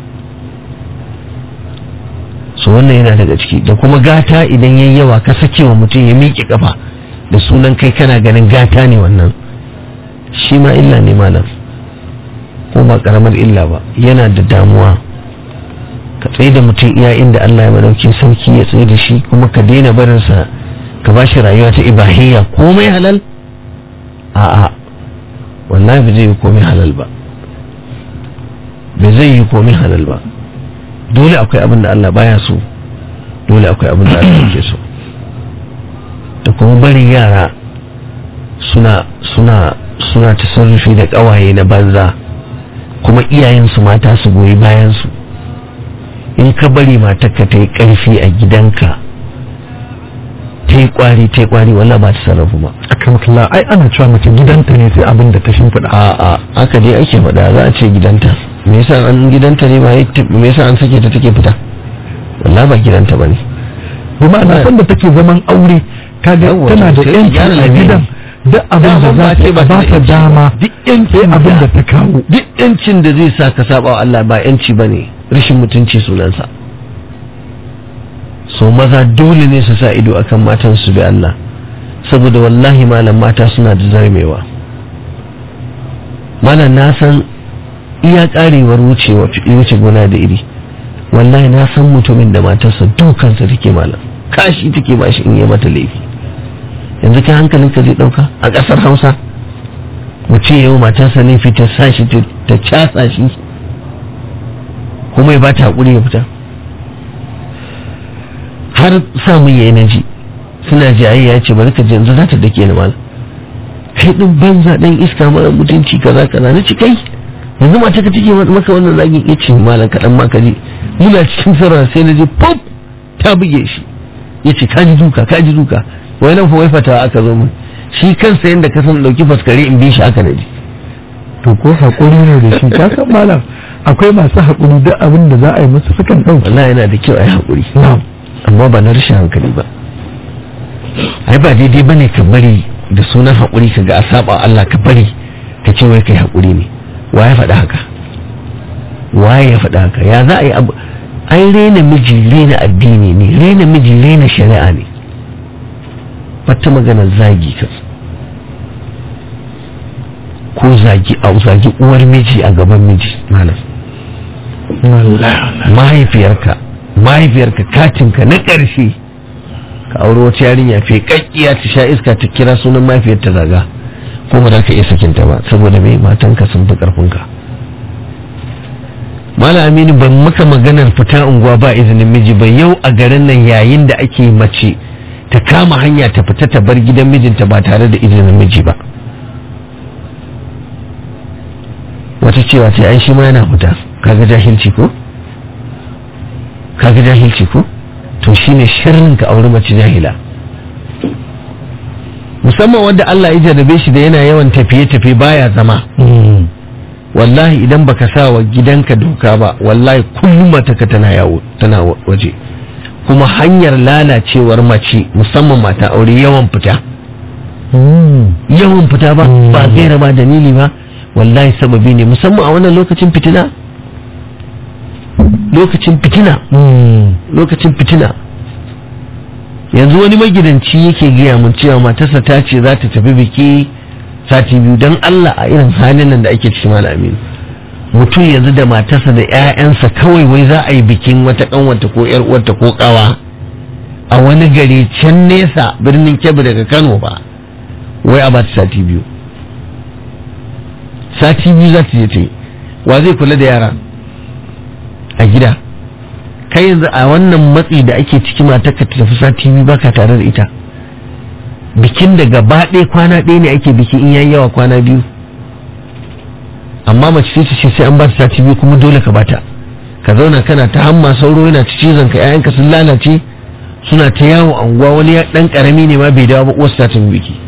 so wannan yana daga ciki da kuma gata idan yayi yawa ka sake wa mutum ya miƙe kafa da sunan kai kana ganin gata ne wannan shi ma illa ne malam ko ba karamar illa ba yana da damuwa ka tsaye da mutum iya inda Allah ya madauki sarki ya tsaye da shi kuma ka daina barinsa ka ba shi rayuwa ta ibahiyya komai halal a'a wallahi ba zai yi komai halal ba ba zai yi komai halal ba dole akwai abin da Allah baya so dole akwai abin da Allah yake so da kuma barin yara suna suna suna tasarrufi da kawaye na banza kuma iyayensu mata su goyi bayansu in ka bari matarka ta yi ƙarfi a gidanka ta yi ƙwari ta yi ƙwari wallah ba ta sarrafu ba aka maka lawo ai ana cewa mace gidanta ne sai abin da ta shimfiɗa a a haka dai ake faɗa za a ce gidanta me yasa an gidanta ne ba ya ta- me yasa an sake ta take fita wallah ba gidanta bane bi ma'ana sanda take zaman aure kaga Yawwa, tana da sai ta yanci gyara a lamiri. gidan duk abin da Daman za ba ta ce ba ta ba da ta yanci. dama duk sai yancin abin da ta kawo duk yancin da zai sa ka saba wa Allah ba yanci bane rashin mutunci sunansa so maza dole ne su sa ido akan matan su bi Allah saboda wallahi malam mata suna da zarmewa malam na san iya karewar wucewa wuce gona da iri wallahi na san mutumin da matarsa dukansa take malam kashi take ba shi in yi mata laifi yanzu kai hankalinka zai dauka a kasar hausa mutum yau matarsa ne fita sa shi ta ta casa shi kuma ya ba ta haƙuri ya fita har samun yayi na ji suna jayayya ya ce bari ka je yanzu za ta dake ni malam kai din banza dan iska mara mutunci kaza kaza na ci kai yanzu mata ka take maka wannan zagin ya ce malam kaɗan ma ka ji muna cikin sarara sai na je pop ta buge shi ya ce ka ji duka ka ji duka wai nan fa wai fatawa aka zo mun shi kansa yanda ka san dauki faskare in bi shi aka na ji to ko haƙuri ne da shi ka san malam akwai masu haƙuri duk abin da za a yi musu sukan ɗauki wallahi yana da kyau a yi haƙuri na'am amma ba na rashin hankali ba ai ba daidai ba ne ka bari da sunan haƙuri ka ga a saba Allah ka bari ka ce wai kai haƙuri ne wa ya faɗa haka wa ya faɗa haka ya za a yi abu ai rena miji rena addini ne rena miji rena shari'a ne wata magana zagi ka ko zagi a zagi uwar miji a gaban miji malam mahaifiyarka mahaifiyarka katinka na ƙarshe ka auri wata yarinya fe kakkiya ta sha iska ta kira sunan mahaifiyar ta zaga ko ba za ka iya sakinta ba saboda mai matanka sun fi ƙarfinka Malam Aminu ban maka maganar fita unguwa ba izinin miji ba yau a garin nan yayin da ake mace ta kama hanya ta fita ta bar gidan mijinta ba tare da izinin miji ba wata cewa ce ai shi ma yana fita kaga jahilci ko kaga jahilci ko to shine sharrin ka aure mace jahila musamman wanda Allah ya jarrabe shi da yana yawan tafiye-tafiye baya zama wallahi idan baka sa wa gidanka doka ba wallahi kullum mataka tana yawo tana waje kuma hanyar lalacewar mace musamman mata aure yawan fita yawan fita ba ba gaira ba dalili ba wallahi sababi ne musamman a wannan lokacin fitina lokacin fitina lokacin fitina yanzu wani magidanci yake gaya mun cewa matarsa ta ce za ta tafi biki sati biyu don Allah a irin halin nan da ake cikin malami mutum yanzu da matarsa da 'ya'yansa kawai wai za a yi bikin wata kanwata ko yar uwarta ko kawa a wani gari can nesa birnin kebbi daga kano ba wai a bata sati biyu sati biyu za ta je ta yi wa zai kula da yara a gida kai yanzu a wannan matsi da ake ciki mata ka tafi sati biyu baka tare da ita bikin da gaba ɗaya kwana ɗaya ne ake biki in yayi yawa kwana biyu amma mace ce ce sai an ba ta sati biyu kuma dole ka bata ka zauna kana ta hamma sauro yana ta cizon ka ƴaƴanka sun lalace suna ta yawo a unguwa wani ɗan ƙarami ne ma bai dawo ba uwarsa ta tafi biki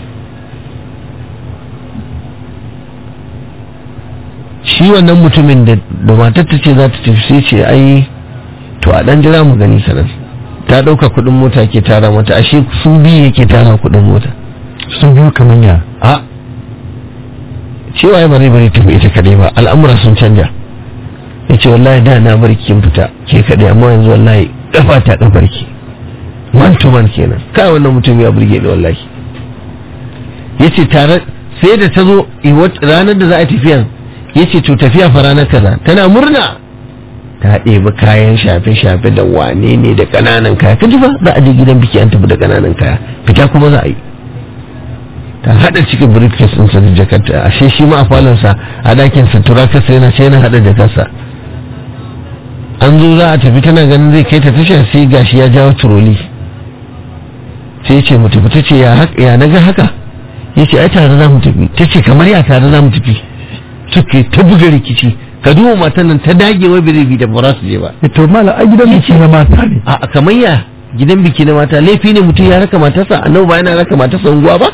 shi wannan mutumin da matar ta ce za ta tafi sai ce ai to a dan jira mu gani sanar ta dauka kudin mota ke tara mata ashe su biyu yake tara kudin mota sun biyu kamar ya a cewa ya bari bari tafi ita kadai ba al'amura sun canja ya ce wallahi da na bar kin fita ke kadai amma yanzu wallahi kafa ta kafar ki man to man kenan kai wannan mutum ya burge ni wallahi yace tare sai da ta zo ranar da za a tafiya yace to tafiya fa ranar kaza tana murna ta ɗebi kayan shafe-shafe da wane ne da ƙananan kaya kaji ba za a je gidan biki an tafi da ƙananan kaya fita kuma za a yi ta haɗa cikin briefcase ɗinsa da jakarta ashe shi ma a falonsa a ɗakin sa turakarsa yana ce yana haɗa jakarsa an zo za a tafi tana ganin zai kai ta tasha sai gashi ya jawo turoli sai ya ce mu tafi ta ce ya na ga haka ya ce ai tare za mu tafi ta ce kamar ya tare za mu tafi suke ta buga rikici ka duba matan nan ta dage wai bai bi da ba su je ba to mala a gidan biki na mata ne a kamar ya gidan biki na mata laifi ne mutum ya raka matarsa annabi ba yana raka matarsa unguwa ba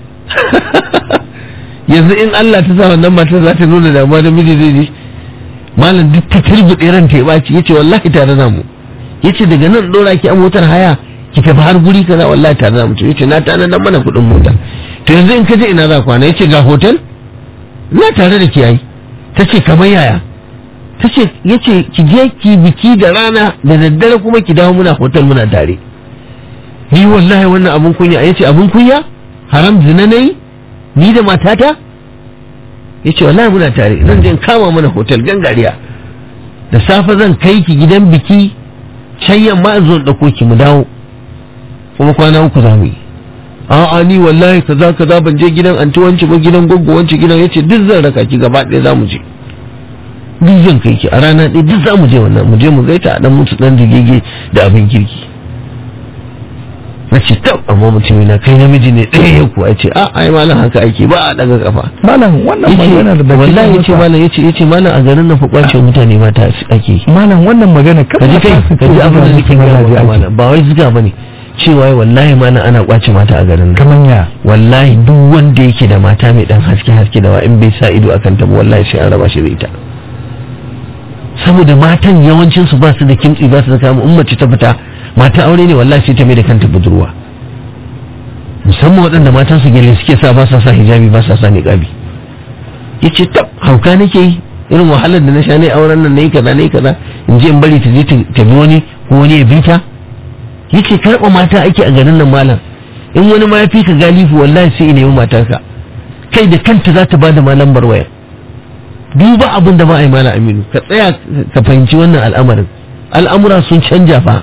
yanzu in Allah ta sa wannan matar za ta nuna damuwa da miji zai je malam duk ta turbuɗe ran ta ya ɓaci yace wallahi tare na mu yace daga nan dora ki a motar haya ki tafi har guri kaza wallahi tare na mu yace na tana nan mana kuɗin mota to yanzu in ka je ina za kwana yace ga hotel ina tare da ki yayi ta ce kamar yaya ta ce ya ce ki je ki biki da rana da daddare kuma ki dawo muna hotel muna tare ni wallahi wannan abun kunya ya ce abun kunya haram zina na yi ni da matata ya ce wallahi muna tare zan je kama mana hotel gangariya da safe zan kai ki gidan biki can yamma in zo ɗauko ki mu dawo kuma kwana uku za mu yi a'a ni wallahi kaza kaza ban je gidan anti wance ba gidan goggo wance gidan yace duk zan raka ki gaba ɗaya zamu je duk zan kai ki a rana ɗaya duk zamu je wannan mu je mu gaita a dan mutu dan digege da abin kirki na ce tab amma mutum na kai namiji ne ɗaya ya kuwa ce a ai malam haka ake ba a daga kafa malam wannan maganar da kake wallahi yace masa- malam yace yace malam a garin nan fa kwace mutane mata ake yi malam wannan magana ka ji kai ka ji abin da nake gaya maka malam ba wai ziga bane cewa wallahi malam ana kwace mata a garin nan kaman ya wallahi duk wanda yake da mata mai dan haske haske da wa in bai sa ido akan ta ba wallahi sai an raba shi da ita saboda matan yawancin su ba su da kimtsi ba su da kama in mace ta fita mata aure ne wallahi sai ta mai da kanta budurwa musamman waɗanda matan su gele suke sa ba sa sa hijabi ba sa sa niqabi yace tab hauka nake yi irin wahalar da na sha ne auren nan nayi kaza nayi kaza in je in bari ta je ta ta bi wani ko wani ya bi ta yace karɓa mata ake a garin nan malam in wani ma ya fi ka galifu wallahi sai ya nemi matarka kai da kanta za ta bada ma lambar waya duba abin da ba a yi mala aminu ka tsaya ka fahimci wannan al'amarin al'amura sun canja fa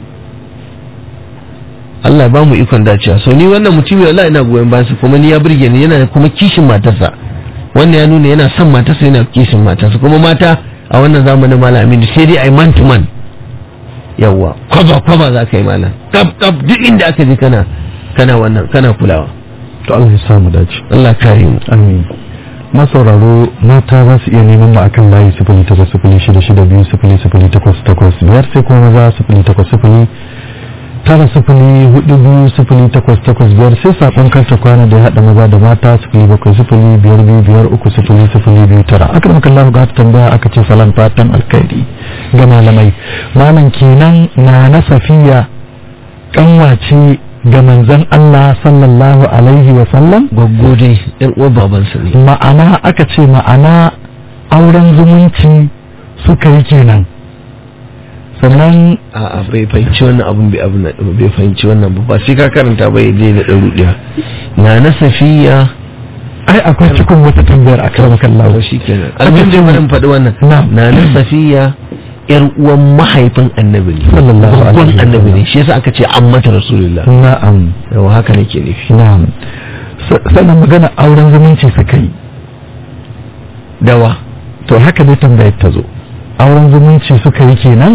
Allah ya ba mu ikon dacewa so ni wannan mutumi wallahi ina goyon bayansa kuma ni ya burge ni yana kuma kishin matarsa wannan ya nuna yana son matarsa yana kishin matarsa kuma mata a wannan zamanin mala aminu sai dai ai man to man yawwa kwaba kwaba za ka yi malam kaf kaf duk inda aka je kana kana wannan kana kulawa to Allah ya samu dace Allah kare mu amin masauraro mata za su iya neman mu akan layi sifili takwas sifili shida shida biyu sifili sifili takwas takwas biyar sai kuma maza sifili takwas sifili tara sifili hudu biyu sifili takwas takwas biyar sai sakon karta kwana da ya haɗa maza da mata sifili bakwai sifili biyar biyu biyar uku sifili sifili biyu tara aka maka Allah ga tambaya aka ce salam fatan alkhairi ga malamai malam kenan na na safiya kanwace ga manzon Allah sallallahu alaihi wa sallam gwaggo dai yar uwar babansa ne ma'ana aka ce ma'ana auren zumunci suka yi kenan sannan a'a bai fahimci wannan abun bai abun nan bai fahimci wannan ba ba sai ka karanta ba ya je da ɗaru ɗaya na na safiya ai akwai cikin wata tambayar a kan to kallawa shi kenan abin da bari in faɗi wannan Na'am. na na safiya yar uwan mahaifin annabi ne Sallallahu alaihi Babban wasallam. annabi ne shi yasa aka ce an mata rasulullah na'am yawa haka nake nufi na'am Sa- sannan magana auren zumunci suka yi dawa to haka dai tambayar ta zo auren zumunci suka yi kenan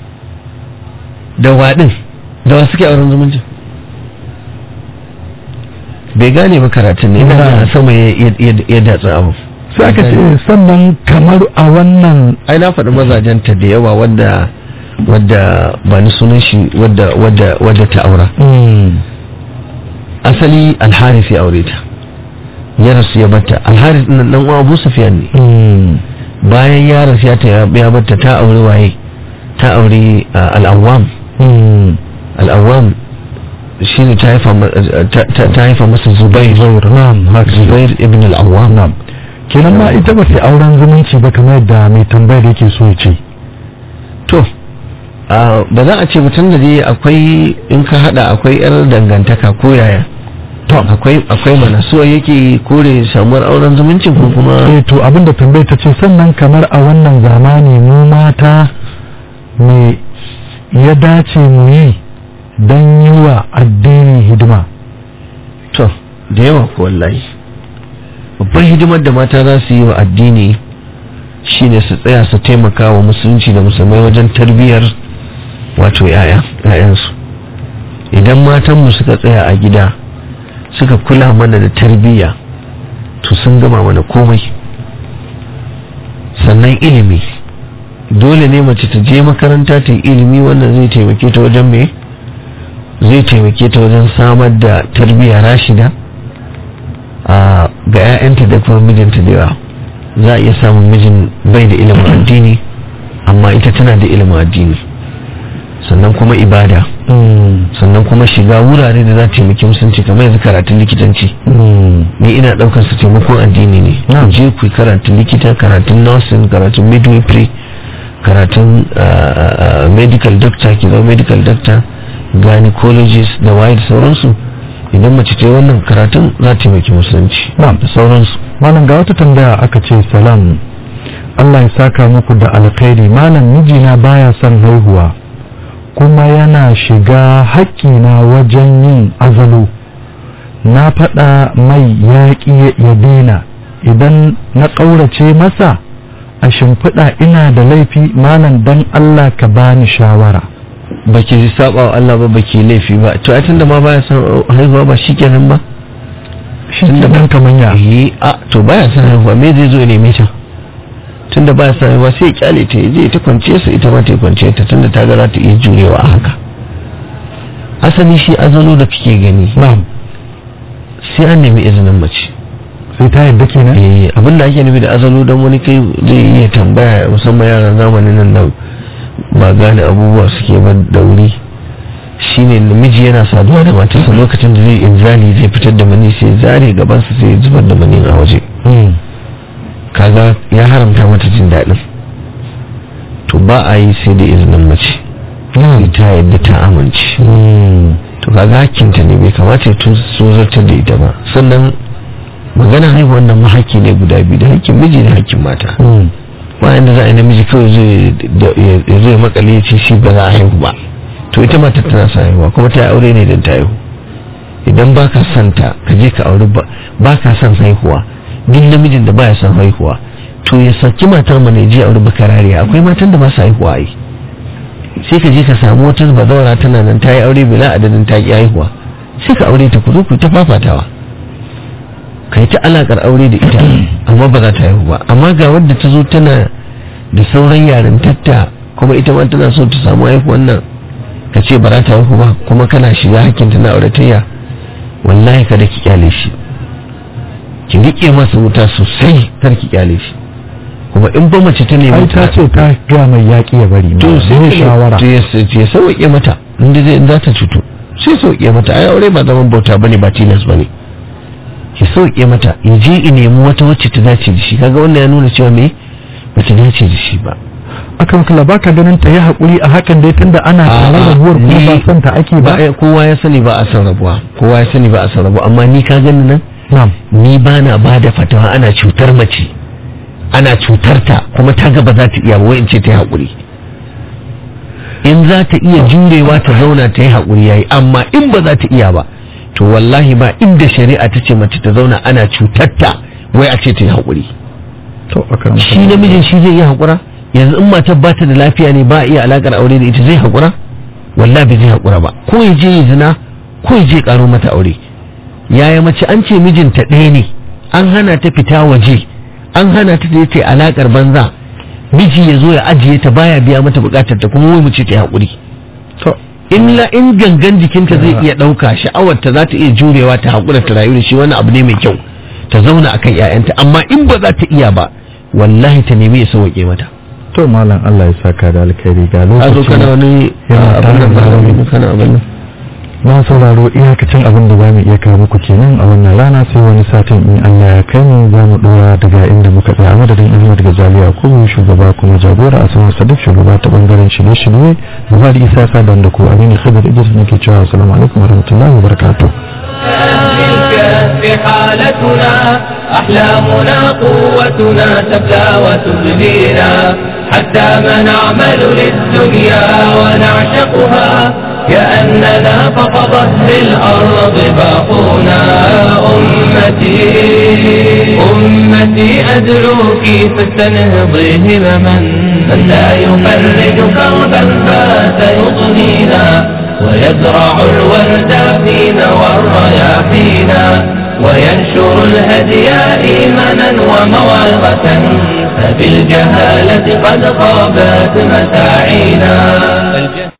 dawa din dawa suke auren zumunci bai gane ba karatun ne ina Na'am. sama ya ya- ya datsa abu sai aka ce sannan kamar a wannan ai na faɗi mazajenta da yawa wadda wadda ba ni sunan shi wadda wadda wadda ta aura mm, asali alharis ya aure ta ya rasu ya batta alharis nan dan uwa Abu Sufyan ne mm, bayan ya rasu ya ta ya batta ta aure waye ta aure uh, al-awwam mm, al-awwam shine ta haifa ma- ta- ta ta haifa masa Zubair na'am haka Zubair ibn al-awwam na'am kenan ma ita ba sai auren zumunci ba kamar yadda mai tambayar yake so ya ce to a, ba za a ce mutum da dai akwai in ka hada akwai yar dangantaka ko yaya to akwai akwai mana so yake kore samuwar auren zumuncin ko kuma eh to abinda tambayar ta ce sannan kamar a wannan zamani mu mata me ya dace mu yi don yi wa addini hidima to da yawa ko wallahi babban hidimar da mata za su yi wa addini shine su tsaya su taimaka wa musulunci da musulmai wajen tarbiyyar wato yaya yayansu idan matanmu suka tsaya a gida suka kula mana da tarbiyya to sun gama mana komai sannan ilimi dole ne mace ta je makaranta ta yi ilimi wannan zai taimake ta wajen me zai taimake ta wajen samar da tarbiyya rashida a ga 'ya'yanta da kuma mijinta da yawa za a iya samun mijin bai da ilimin addini amma ita tana da ilimin addini sannan kuma ibada sannan kuma shiga wurare da za ta taimaki musulunci kamar yanzu karatun likitanci ni ina daukar su taimakon addini ne Na'am. je ku yi karatun likita karatun nursing karatun midwifery karatun ah, ah, medical doctor ki zama medical doctor gynecologist da waye da sauransu idan mace ta yi wannan karatun za ta taimaki musulunci Na'am. da sauransu malam ga wata tambaya aka ce salam Allah ya saka muku da alkhairi malam mijina baya son haihuwa kuma yana shiga haƙƙina wajen yin azalo na faɗa mai yaƙi ya daina idan na ƙaurace masa a shimfiɗa ina da laifi malam dan Allah ka bani shawara baki saba wa Allah ba baki laifi ba to ai tunda ma baya son haihuwa ba shikenan ba shi ke nan kaman ya eh a to baya son haihuwa me zai zo ya neme ta tunda baya son haihuwa sai ya kyale ta ya je ta kwance su ita ma ta kwance ta tunda ta ga za ta iya jurewa a haka asali shi azalo da kake gani na'am sai an nemi izinin mace sai ta yadda kenan eh abinda ake nufi da azalo don wani kai zai iya tambaya musamman yaran zamanin nan da ba gane abubuwa suke ba da wuri shine namiji yana saduwa da matarsa lokacin da zai inzali zai fitar da mani sai zare gabansa sai ya zubar da mani a waje kaga ya haramta mata jin daɗin to ba a yi sai da izinin mace ita yadda ta amince to kaga hakkinta ne bai kamata ya tozartar da ita ba sannan magana haihuwar nan mahaki ne guda biyu da hakkin miji da hakkin mata bayan da za a yi namiji kawai zai zai makale ya ce shi ba za a haihu ba to ita mata tana sa haihuwa kuma ta aure ne don ta haihu idan ba ka son ta ka je ka aure ba ka son haihuwa duk namijin da baya son haihuwa to ya saki matar mana ya je aure bakarariya akwai matan da ba su haihuwa yi sai ka je ka samu wata bazawara tana nan ta yi aure bila adadin ta ki haihuwa sai ka aure ta ku zo ku ta fafatawa ka yi ta alakar aure da ita amma ba za ta haihu ba amma ga wadda ta zo tana da sauran yaren tatta kuma ita ma tana so ta samu haihuwan nan ka ce ba za ta haihu ba kuma kana shiga hakkin ta na auratayya wallahi kada ki kyale shi ki rike masa wuta sosai kar ki kyale shi kuma in ba mace ta nemi ai ta ce ta ga mai yaƙi ya bari to sai ne shawara to ya ya sauke mata inda zai in za ta cutu sai sauke mata ai aure ba zaman bauta bane ba tilas bane ya sauke mata ya je in nemi wata wacce ta dace da shi kaga wannan ya nuna cewa me ba ta dace da shi ba akan kula baka ganin ta yi haƙuri a hakan dai tunda ana tare da buwar kuma ba son ta ake ba ba kowa ya sani ba a san rabuwa kowa ya sani ba a san rabuwa amma ni ka gani nan na'am ni ba na ba da fatawa ana cutar mace ana cutar ta kuma ta ga ba za ta iya ba wai in ce ta yi haƙuri in za ta iya jurewa ta zauna ta yi haƙuri yayi amma in ba za ta iya ba to wallahi ba inda shari'a ta ce mace ta zauna ana cutar ta wai a ce ta yi haƙuri to akan shi namijin shi zai iya haƙura yanzu in matar ba ta da lafiya ne ba a iya alaƙar aure da ita zai haƙura wallahi bai zai haƙura ba ko ya je ya zina ko ya je ƙaro mata aure yaya mace an ce mijinta ɗaya ne an hana ta fita waje an hana ta da ta alaƙar banza miji ya zo ya ajiye ta baya biya mata buƙatar ta kuma wai mu ce ta yi haƙuri to in la in gangan jikinta zai iya ɗauka sha'awar ta za ta iya jurewa ta haƙura ta rayu da shi wani abu ne mai kyau ta zauna akan 'ya'yanta amma in ba za ta iya ba wallahi ta nemi ya sauke mata to malam Allah ya saka da alkhairi ga a zo lokaci kana wani yana abin nan tare da ba mu. kana abin nan na sauraro iyakacin abin da za mu iya kawo muku kenan a wannan rana sai wani satin in Allah ya kai mu za mu dora daga inda muka tsaya a madadin Ahmad Gazali Yakubu shugaba kuma jagora a sanar Sadiq shugaba ta bangaren shirye-shirye gaba da Isa Sadan da ku Aminu Khidir Idris nake cewa assalamu alaikum warahmatullahi wabarakatuh في الكهف حالتنا أحلامنا قوتنا تبلى وتبلينا حتى ما نعمل للدنيا ونعشقها كأننا فوق ظهر الأرض باقونا أمتي أمتي أدعوك فاستنهضي همما من لا يفرج كربا فات يضنينا ويزرع الورد فينا والرياحينا وينشر الهدي إيمانا وموعظة فبالجهالة قد خابت مساعينا